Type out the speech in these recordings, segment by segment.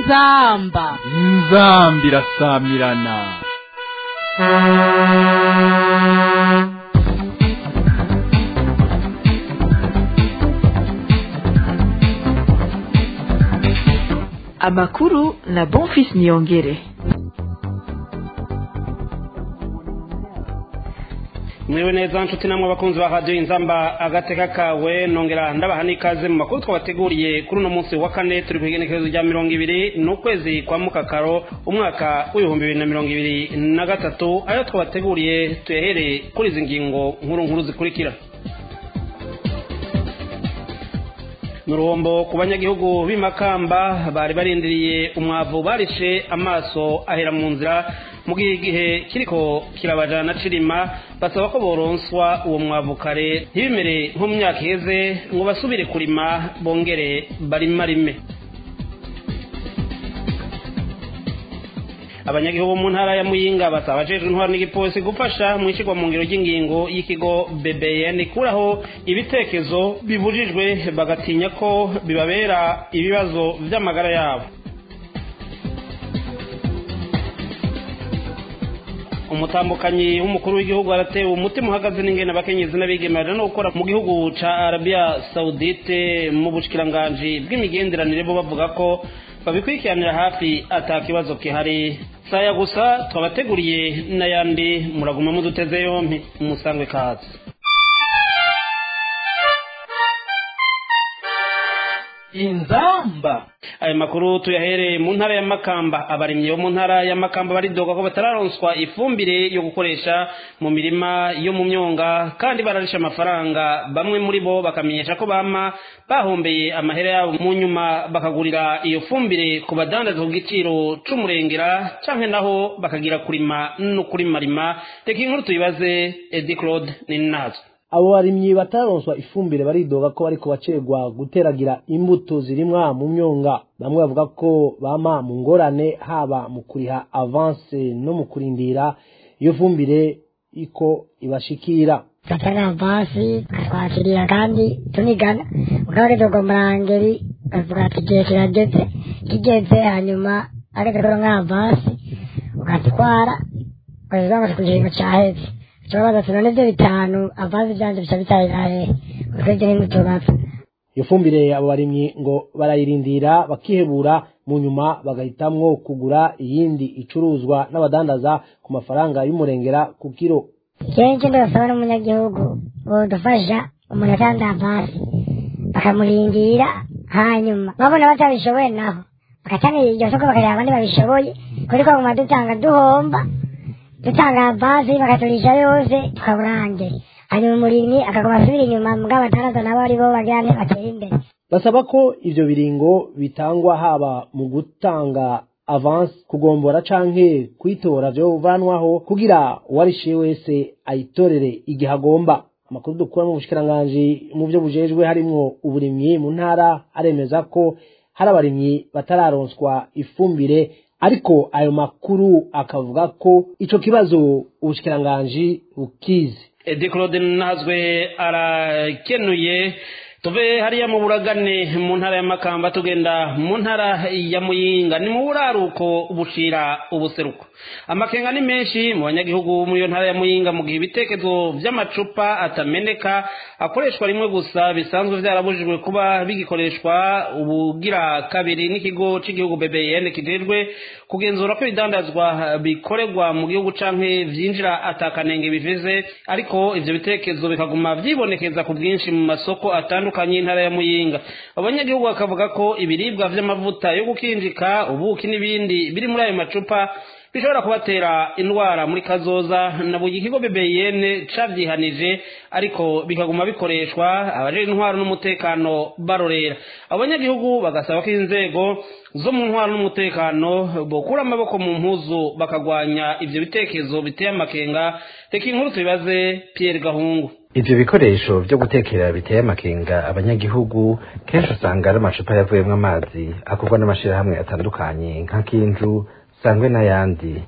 inzamba inzambi irasamirana amakuru na bonfis niyongere mwiwe neza nshuti namwe abakunzi ba radiyo inzamba agateka kawe nongera ndabaha n'ikaze mu makuru twabateguriye kuri uno munsi wa kane turi ku igenekerezo rya mirongo ibiri n'ukwezi kwa mukakaro umwaka w'ibihumbi bibiri na mirongo ibiri na gatatu ayo twabateguriye tuyahereye kuri izi ngingo nkuru nkuru zikurikira ni uruhombo ku banyagihugu b'imakamba bari barindiriye umwavu barishe amaso ahera mu nzira mu gihe igihe kiriko kirabajana cirima basaba ko boronswa uwo mwavu kare ntibimere nko mu myaka iheze ngo basubire kurima bongere barimarime abanyagihugu mu ntara ya muyinga basaba abajejwe intwaro n'igipolisi gufasha mu ishigwa mu ngiro ry'ingingo y'ikigo bbn ikuraho ibitekerezo bibujijwe bagatinya ko bibabera ibibazo vy'amagara yabo umutambukanyi w'umukuru w'igihugu aratewe umutima uhagaze n'ingene abakenyezi n'abigemera no gukora mu gihugu ca arabiya saudite mu bushikiranganji bw'imigenderanire bo bavuga ko babikurikiranira hafi ata kibazo kihari saya gusa twabateguriye n'ayandi muraguma muduteze yompi musangwe kazi inzamba aya makuru tuyahereye mu ntara ya makamba abarimyi bo mu ntara ya makamba baridoga ko batararonswa ifumbire yo gukoresha mu mirima yo mu myonga kandi bararisha amafaranga bamwe muri bo bakamenyesha ko bama bahombeye amahera yabo mu nyuma bakagurira iyo fumbire ku badandaza ku giciro c'umurengera canke naho bakagira kurima no kurimarima reka inkuru tuyibaze edi claude ninazwe abo barimyi bataronswa ifumbire baridoga ko bariko bacerwa guteragira imbuto zirimwa mu myonga bamwe bavuga ko bama mu ngorane haba mu kuriha avance no mu kurindira iyo fumbire iko ibashikira gatanga avance bakatwakirira kandi tunigana mugabo rero ngo murangeri bavuga ati igihe kirageze kigeze hanyuma ageze kuri nka avance ugatwara ukaziza ngo ku kiringo caheze ikibazo ati none ibyo bitanu avazi byanje bica bitahirahe ukwebye n'imutubapfa iyo fumbire abo barimyi ngo barayirindira bakihebura mu nyuma bagahitamwo kugura iyindi icuruzwa n'abadandaza ku mafaranga y'umurengera ku kiro kenshi ndasaba n'umunyagihugu bodufasha umuntu atanga avasi bakamurindira hanyuma babona batabishoboye naho bagatanga iryo soko bakareba abandi babishoboye kuri ko guma dutanga duhomba dutanga avasi bakaturisha yose tukaburange hanyuma umurimyi akaguma asubira inyuma mugabo abadandaza nabo ari bo bagira nte batera imbere basaba ko ivyo biringo bitangwa haba mu gutanga avance kugombora canke kwitora vyo vanwaho kugira uwarishiye wese ayitorere igihe agomba amakuru dukura mu bushikiranganji mu vyo bujejwe harimwo uburimyi mu ntara aremeza ko hari abarimyi batararonswa ifumbire ariko ayo makuru akavuga ko ico kibazo ubushikiranganji bukizi edi claude nazwe arakenuye tuve hariya mu buragane mu ntara ya makamba tugenda mu ntara ya muyinga ni mu buraruko bushira ubuseruko amakenga ni menshi mu banyagihugu muri iyo ntara ya muyinga mu gihe ibitekerezo vy'amacupa atameneka akoreshwa rimwe gusa bisanzwe vyarabujijwe kuba bigikoreshwa ubugira kabiri n'ikigo c'igihugu bbn kijejwe kugenzura ko ibidandazwa bikorerwa mu gihugu canke vyinjira atakanenge bivize ariko ivyo bitekerezo bikaguma vyibonekeza ku bwinshi mu masoko atandukanye y'intara ya muyinga abanyagihugu bakavuga ko ibiribwa vy'amavuta yo gukinjika ubuki n'ibindi biri muri ayo macupa bishobora kubatera indwara muri kazoza na buri kigo bbn cavyihanije ariko bikaguma bikoreshwa abajejwe intwaro n'umutekano barorera abanyagihugu bagasaba ko inzego zo mu ntwaro n'umutekano bokura amaboko mu mpuzu bakagwanya ivyo bitekerezo biteye amakenga reka inkuru tubibaze pierre gahungu ivyo bikoresho vyo gutekera biteye amakenga abanyagihugu kenshi usanga ari amacupa yavuyemwo amazi akorwa n'amashirahamwe atandukanye nka kinju sangwe n'ayandi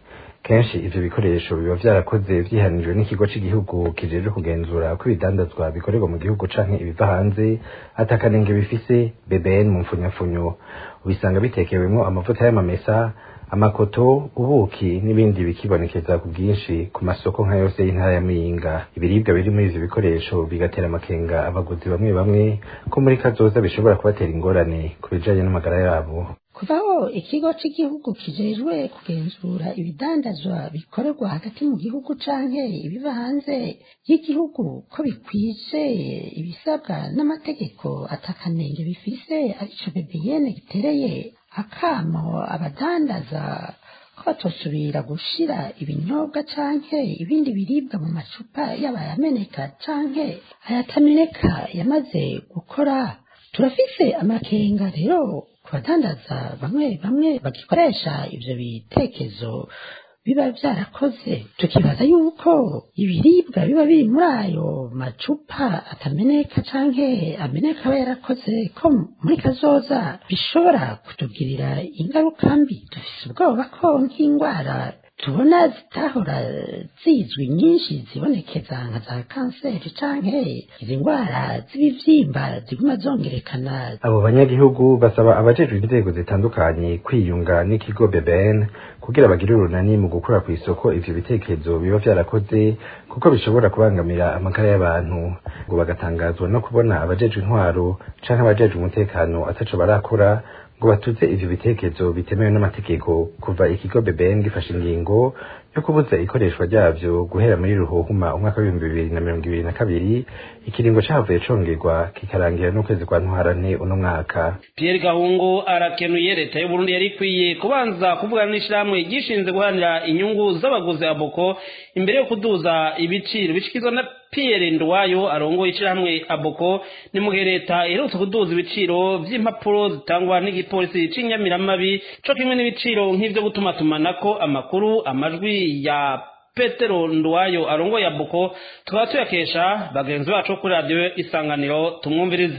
kenshi ivyo bikoresho biba vyarakoze vyihanijwe n'ikigo c'igihugu kijejwe kugenzura ko ibidandazwa bikorerwa mu gihugu canke ibiva hanze atakanenge bifise BBN mu mfunyafunyo ubisanga bitekewemwo amavuta y'amamesa amakoto ubuki n'ibindi bikibonekeza ku bwinshi ku masoko nka yose y'intara ya Muyinga ibiribwa biri muri ivyo bikoresho bigatera amakenga abaguzi bamwe bamwe ko muri kazoza bishobora kubatera ingorane ku bijanye n'amagara yabo kuvaho ikigo cy'igihugu kijejwe kugenzura ibidandazwa bikorerwa hagati mu gihugu canke ibiva hanze y'igihugu ko bikwije ibisabwa n'amategeko atakanenge bifise arico bebiyene gitereye akamo abadandaza ko batosubira gushira ibinyobwa canke ibindi biribwa mu macupa yaba ayameneka canke ayatameneka yamaze gukora turafise amakenga rero ku badandaza bamwe bamwe bagikoresha ivyo bitekezo biba vyarakoze tukibaza yuko ibiribwa biba biri muri ayo macupa atameneka canke ameneka aba yarakoze ko muri kazoza bishobora kutugirira ingaruka mbi dufise ubwoba ko nk'indwara tubona zitahora zizwi nyinshi zibonekeza nka za kanseri canke izi ndwara z'ibivyimba ziguma zongerekana abo banyagihugu basaba abajejwe inzego zitandukanye kwiyunga n'ikigo BBN kugira bagire urunani mu gukura ku isoko ivyo bitekerezo biba vyarakoze kuko bishobora kubangamira amagara y'abantu ngo bagatangazwa no kubona abajejwe intwaro canke abajejwe umutekano ataco barakora ngo batuze ivyo bitekerezo bitemewe n'amategeko kuva ikigo BBN gifashe ingingo yo kubuza ikoreshwa ryavyo guhera muri ruhuhuma umwaka w'ibihumbi bibiri na mirongo ibiri na kabiri ikiringo cahavuye congerwa kikarangira n'ukwezi kwa ntwarante uno mwaka Pierre Gahungu arakenuye leta y'u Burundi yari ikwiye kubanza kuvugana n'ishirahamwe gishinze guharanira inyungu z'abaguzi aboko imbere yo kuduza ibiciro bishikizwa na Pierre Ndwayo arongoye ishirahamwe aboko ni mu gihe leta iherutse kuduza ibiciro vy'impapuro zitangwa n'igipolisi c'inyamiramabi co kimwe n'ibiciro nk'ivyo gutuma tumanako amakuru amajwi ya Petero Ndwayo arongoye aboko tukaba tuyakesha bagenzi bacu kuri radio isanganiro tumwumvirize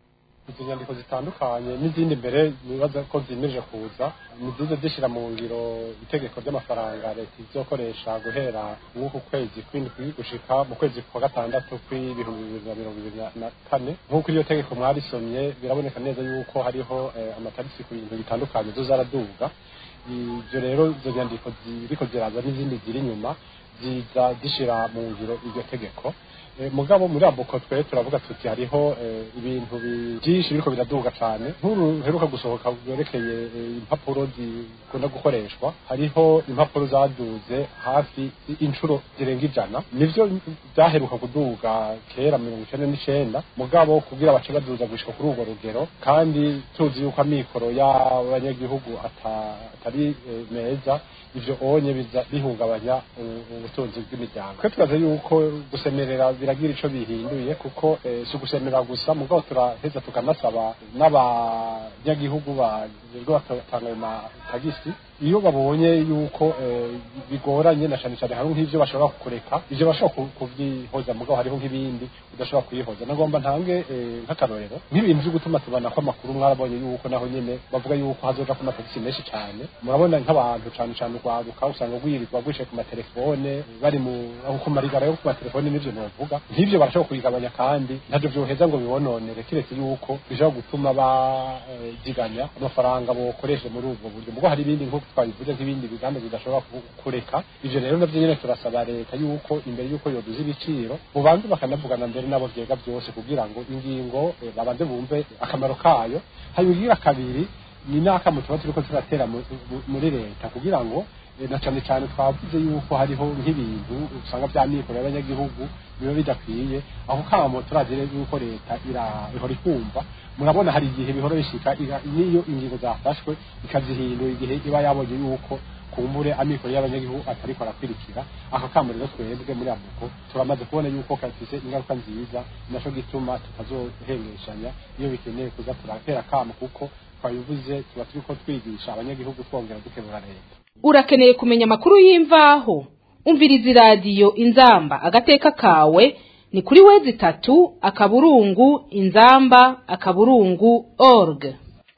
izi nyandiko zitandukanye n'izindi mbere nibaza ko zimirije kuza ni zize zishyira mu ngiro itegeko ry'amafaranga leta izokoresha guhera nk'uku kwezi kw'indwi gushika mu kwezi kwa gatandatu kw'ibihumbi bibiri na mirongo ibiri na kane nk'uko iryo tegeko mwarisomye biraboneka neza yuko hariho amatariki ku bintu bitandukanye zo zaraduga ibyo rero izo nyandiko ziriko ziraza n'izindi ziri inyuma ziza zishyira mu ngiro iryo tegeko mugabo muri aboko twe turavuga tuti hariho ibintu byinshi biriko biraduga cyane nk'uru heruka gusohoka bwerekeye impapuro zikunda gukoreshwa hariho impapuro zaduze hafi inshuro zirenga ijana nivyo byaheruka kuduga kera mirongo icenda n'icenda mugabo kugira bace baduza gushika kuri urwo rugero kandi tuzi yuko amikoro y'abanyagihugu atari meza ivyo onye biza bihungabanya ubutunzi bw'imiryango twe turaze yuko gusemerera biragira ico bihinduye kuko si ugusemerera gusa mugabo turaheza tukanasaba n'abanyagihugu bajejwe batanga ayo matagisi iyo babonye yuko bigoranye na cane cane hariho nk'ivyo bashobora kureka ivyo bashobora kuvyihoza mugabo hariho nk'ibindi udashobora kuyihoza nagomba ntange nk'akarorero nk'ibintu vyo gutuma tubanako amakuru mwarabonye yuko naho nyene bavuga yuko hazoja ku matagisi menshi cane murabona nk'abantu cane cane urwaruka usanga rwirirwa rwishe ku matelefone bari mu ku marigara yo ku matelefone n'ivyo novuga nk'ivyo barashobora kubigabanya kandi ntavyo vyoheza ngo bibononere kiretse yuko bishobora gutuma baziganya amafaranga bokoreshe muri ubwo buryo mugo hari ibindi nk'uko twabivuze nk'ibindi biganda bidashobora kureka ivyo rero navyo nyene turasaba leta yuko imbere yuko yoduza ibiciro bubanze bakanavugana mbere nabo vyega vyose kugira ngo ingingo babanze bumve akamaro kayo hanyuma kabiri ni n'akamu tuba turiko turatera muri leta kugira ngo na cane cane twavuze yuko hariho nk'ibintu usanga vya mikoro y'abanyagihugu biba bidakwiye aho kamo turazire yuko leta ihora ikumva murabona hari igihe bihora bishika niyo ingingo zafashwe ikazihindura igihe iba yabonye yuko kumbure amikoro y'abanyagihugu atariko arakwirikira aka kamo rero twebwe muri amuko turamaze kubona yuko kafise ingaruka nziza naco gituma tutazohengeshanya iyo bikeneye kuza turatera kamo kuko twabivuze tuba turiko twigisha abanyagihugu twongera dukebura leta urakeneye kumenya amakuru y'imvaho umviriza iradiyo inzamba agateka kawe ni kuri wezi itatu akaburungu inzamba akaburungu org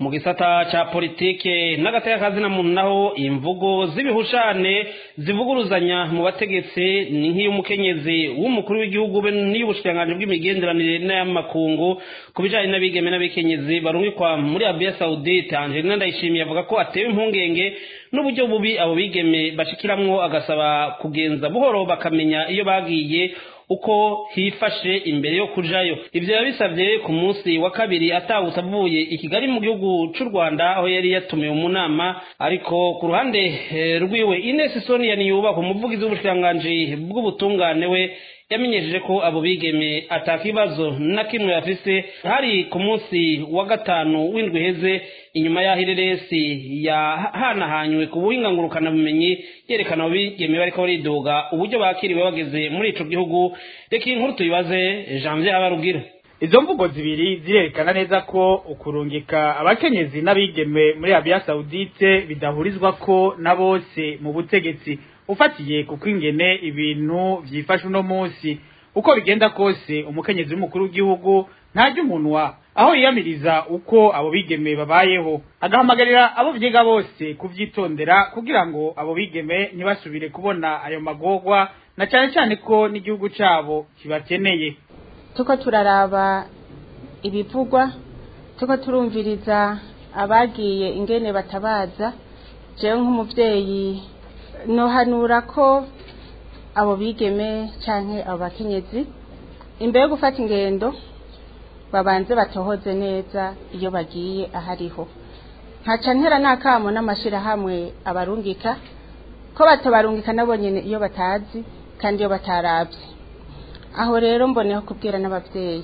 mu gisata ca politike n'agateka na muntu naho imvugo z'ibihushane zivuguruzanya mu bategetsi ni nk'iy'umukenyezi w'umukuru w'igihugu be n'iy'ubushikiranganji bw'imigenderanire n'ay'amakungu ku bijanye n'abigeme n'abikenyezi barungikwa muri Arabia Saudite Angelina Ndayishimiye avuga ko atewe impungenge n'uburyo bubi abo bigeme bashikiramwo agasaba kugenza buhoro bakamenya iyo bagiye uko hifashe imbere yo kujayo ivyo yabisavye ku munsi wa kabiri atawutse avuye i kigali mu gihugu c'u rwanda aho yari yatumiwe mu nama ariko ku ruhande eh, rwiwe ines sonia niyubaka umuvugizi w'ubushikiranganji bw'ubutungane we yamenyesheje ko abo bigeme atakibazo na kimwe bafise hari ku munsi wa gatanu w'indwi iheze inyuma y'aho ireresi yahanahanywe ku buhinga ngurukanabumenyi yerekana abo bigeme bariko baridoga uburyo bakiriwe bageze muri ico gihugu reka iyi nkuru tuyibaze janvier habarugira izo mvugo zibiri zirerekana neza ko ukurungika abakenyezi n'abigeme muri Arabia Saudite bidahurizwa ko na bose mu butegetsi ufatiye kuko ingene ibintu vyifashe uno munsi uko bigenda kose umukenyezi w'umukuru w'igihugu ntarya umunwa aho yiyamiriza uko abo bigeme babayeho agahamagarira abo vyiga bose kuvyitondera kugira ngo abo bigeme ntibasubire kubona ayo magorwa na cane cane ko n'igihugu cabo kibakeneye tuko turaraba ibivugwa tuko turumviriza abagiye ingene batabaza jewe nk'umuvyeyi nohanura ko abo bigeme canke abo bakenyezi imbere yo gufata ingendo babanze batohoze neza iyo bagiye ahariho nkaca ntera n'akamo n'amashirahamwe abarungika ko batabarungika nabo nyene iyo batazi kandi iyo bataravye aho rero mboneho kubwira n'abavyeyi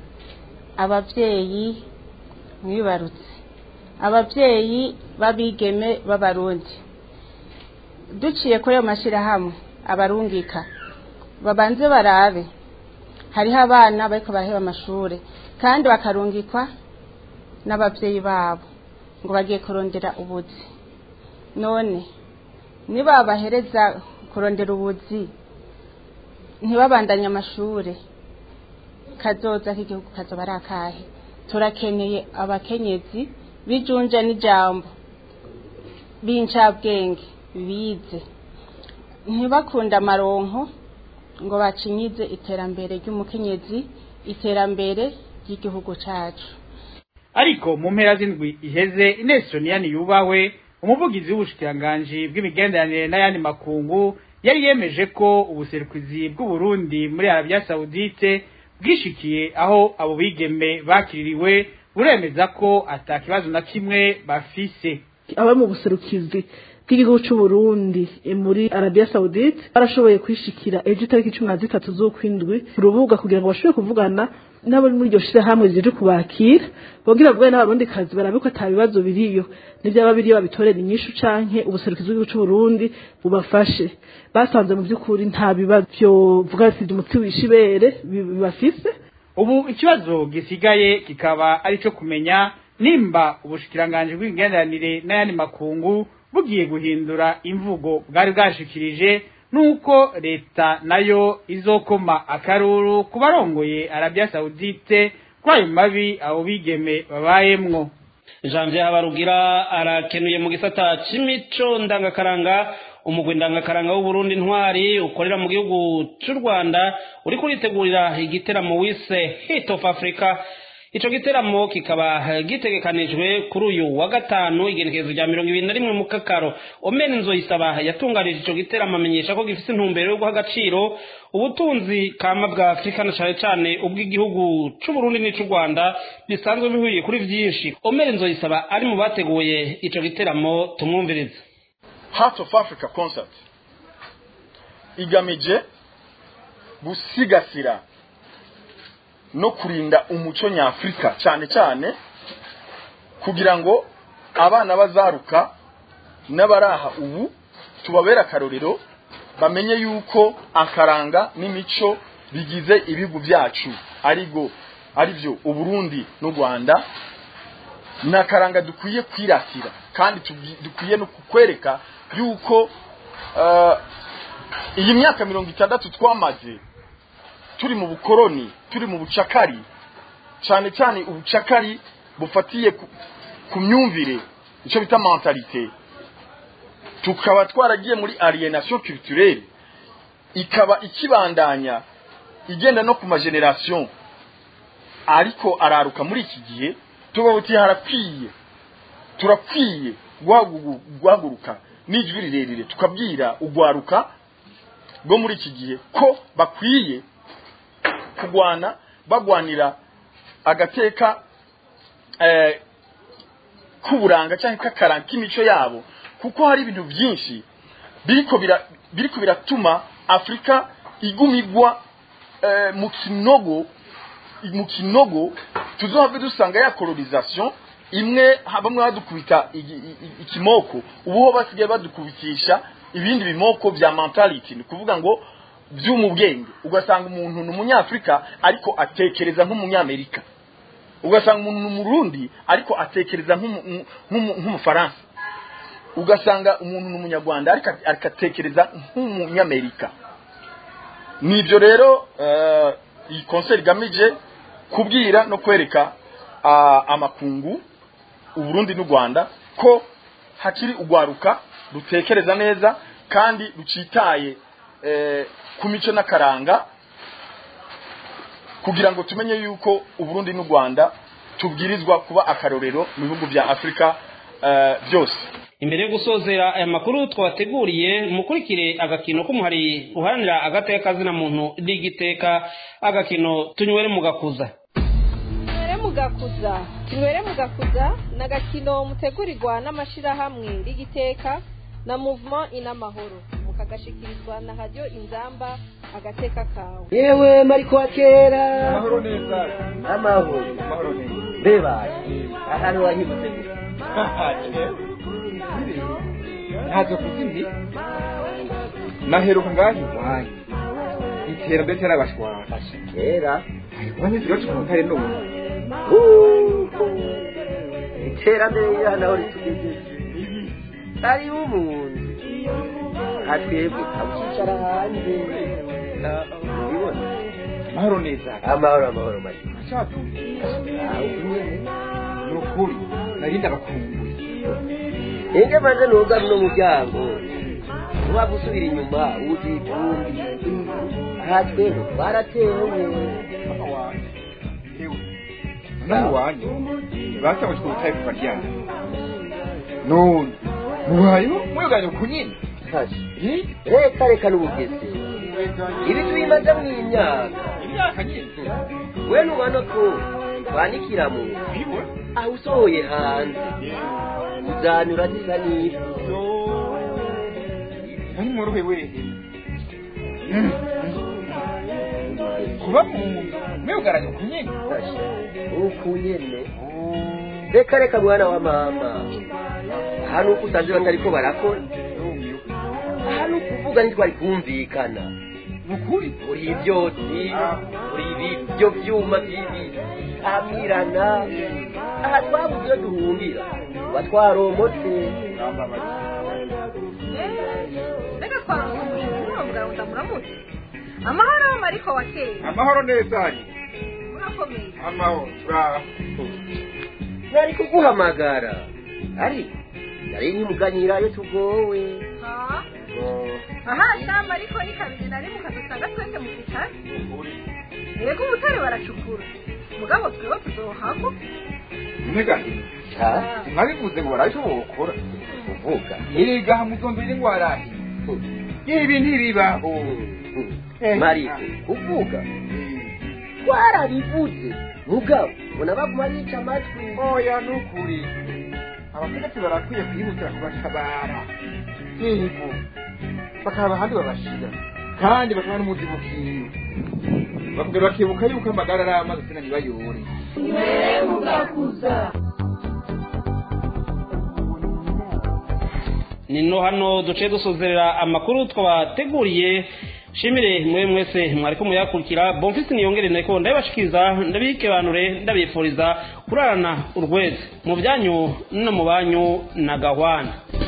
abavyeyi mwibarutse abavyeyi babigeme b'abarundi duciye kuri ayo mashirahamwe abarungika babanze barabe hariho abana bariko baraheba amashure kandi bakarungikwa n'abavyeyi babo ngo bagiye kurondera ubuzi none nibabahereza kurondera ubuzi ntibabandanye amashure kazoza k'igihugu kazoba ari akahe turakeneye abakenyezi bijunja n'ijambo b'incabwenge bize ntibakunda amaronko ngo bacinyize iterambere ry'umukenyezi iterambere ry'igihugu cacu ariko mu mpera z'indwi iheze Ines Soniyani yubahwe umuvugizi w'ubushikiranganji bw'imigenderanire n'ayandi makungu yari yemeje ko ubuserukizi bw'u Burundi muri Arabia Saudite bwishikiye aho abo bigeme bakiririwe buremeza ko atakibazo na kimwe bafise aba mu buserukizi bw'igihugu cy'u Burundi muri Arabia Saudite barashoboye kwishikira ejo itariki cumi na zitatu z'ukwindwi ku rubuga kugira ngo bashobore kuvugana n'abo muri iryo shirahamwe zije kubakira bongera bavugane n'abarundi kazi barabe ko ata bibazo biriyo n'ivyaba biriyo babitorera inyishu canke ubuserukizi bw'igihugu cy'u Burundi bubafashe basanze mu by'ukuri nta bibazo vyovuga sivyo umutsi wishibere bibafise ubu ikibazo gisigaye kikaba ari cyo kumenya nimba ubushikiranganji bw'imigenderanire n'ayandi makungu bugiye guhindura imvugo bwari bwashikirije nuko leta nayo izokoma akaruru ku barongoye Arabia Saudite kuri ayo mabi abo bigeme babayemwo janvier habarugira arakenuye mu gisata c'imico ndangakaranga umugwi ndangakaranga w'uburundi ntwari ukorera mu gihugu c'u rwanda uri kuritegurira igiteramo wise hit of africa ico giteramo kikaba gitegekanijwe kuri uyu wa gatanu igenekerezo rya mirongo ibiri na rimwe mu kakaro omeni nzoyisaba yatunganije ico giteramo amenyesha ko gifise intumbero yo guha agaciro ubutunzi kama bwa afurika na cane cane ubw'igihugu c'uburundi n'ic'u rwanda bisanzwe bihuriye kuri vyinshi omeni nzoyisaba ari mu bateguye ico giteramo tumwumvirize heart of africa concert igamije gusigasira no kurinda umuco nyafurika cyane cyane kugira ngo abana bazaruka n'abaraha ubu tubabera akarorero bamenye yuko akaranga n'imico bigize ibihugu byacu arigo aribyo uburundi n'u rwanda ni akaranga dukwiye kwiratira kandi dukwiye no kukwereka yuko iyi myaka mirongo itandatu twamaze turi mu bukoroni turi mu bucakari cyane cyane ubucakari bufatiye ku myumvire icyo bita mentalite tukaba twaragiye muri alienation culturelle ikaba ikibandanya igenda no ku mageneration ariko araruka muri iki gihe tuba buti harakwiye turakwiye guhagu- guhaguruka n'ijwi rirerire tukabwira ugwaruka rwo muri iki gihe ko bakwiye kugwana bagwanira agateka eh, k'uburanga cyangwa k'akaranga k'imico yabo kuko hari ibintu byinshi biriko bira- biriko biratuma afurika iguma igwa eh, mu kinogo mu kinogo tuzohave dusanga ya colonisation imwe ha- bamwe badukubita igi- i- i- ikimoko ubuho basigaye badukubitisha ibindi bimoko bya mentality ni kuvuga ngo byo mu bwenge ugasanga umuntu ni umunyafurika ariko atekereza nk'umunyamerika ugasanga umuntu ni umurundi ariko atekereza nk'umu- nk'umu- nk'umufaransa ugasanga umuntu ni umunyarwanda ariko ariko atekereza nk'umunyamerika nibyo rero eh, iyi konseri igamije kubwira no kwereka ah, amakungu uburundi n'u rwanda ko hakiri ugwaruka rutekereza neza kandi rucitaye eh, ku mico n'akaranga kugira ngo tumenye yuko uburundi n'u rwanda tubwirizwa kuba akarorero mu bihugu bya afurika eh, byose imbere yo gusozera aya makuru twabateguriye mukurikire agakino k'umuhari uharanira agateka kazina muntu n'igiteka agakino tunywere mu gakuza tunywere mugakuza tunywere mugakuza ni agakino mutegurirwa n'amashyirahamwe rigiteka na movement inamahoro mukagashikirizwa na radiyo inzamba agateka kawe yewe mariko wa kera amahoro neza amahoro amahoro neza mbeba ahantu wahibutse gusa ntazo kuzindi naheruka ngaho iwanyu iterambere terabashwara kera iwanyu ziracu mu ntare n'ubu iterambere ririya naho ritugejeje ari umuntu atwebwe abukicara hanze ubibona amahoro neza amahoro amahoro make ni ukuri narinda abakumbuye enge maze nuga runo muryango uba gusubira inyuma uzi ivumbi aha twebwe twaratewe nawe iwanyu basabwe kubutaye kuva ryana none mubayeho mweganye ku nyine reka reka n'ubugese ibi tubimaze mu imyaka imyaka nyine we nubona ko twanikira mu aho usohoye hanze uzanyura zisa n'ifu nari mworohe wehe kuba mu mwugaranye ku nyine uku nyene reka reka mwana wa mama aha nuko usanze batariko barakora aha ni ukuvuga ntitwari kumvikana ukuri uri ibyotsi uri ibyo byuma by'ibitamirana aha twabuze iyo duhungira tuba twaromotse reka twaramutse muravuga ngo ndamuramutse amahoro mariko wa kera amahoro neza ari murakomeye amahoro turaho nari kuguhamagara ariko nari nkimuganyira iyo tugowe ha aha shamba ariko ni kabiri na rimwe ukadusanga twese mu bitaro yego ubutare baracukura mugabo twewe tuzohamo nteganye mwabivuze ngo barabishobora gukora uvuga erega hamuzombere ngo warahiye ibi ntibibaho mariko kuvuga twarabivuze mugabo mbona baguma bica amatwi oya ni ukuri abategetsi barakwiye kwihutira kubatabara yego bakaba ahandi babashira kandi bakaba n'umuzibukiro bakongera bakibuka yuko amagara ari amazi sina ntibayore ni no hano duce dusozerera amakuru twabateguriye shimire mwe mwese mwariko muyakurikira bomfisi niyongere nariko ndabibashikiriza ndabikebanure ndabifuriza kurarana urweze mu byanyu no mu banyu na gahwana